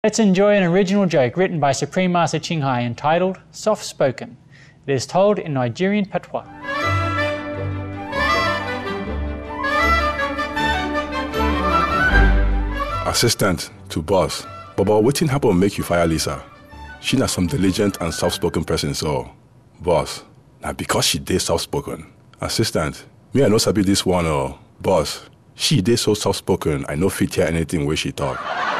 Let's enjoy an original joke written by Supreme Master Ching Hai entitled Soft Spoken. It is told in Nigerian patois. Assistant to boss. Baba, wetin happen make you fire Lisa? She na some diligent and soft-spoken person, so boss. Na because she dey soft-spoken. Assistant, me I no sabi this one oh. Boss, she dey so soft-spoken, I no fit hear anything wey she talk.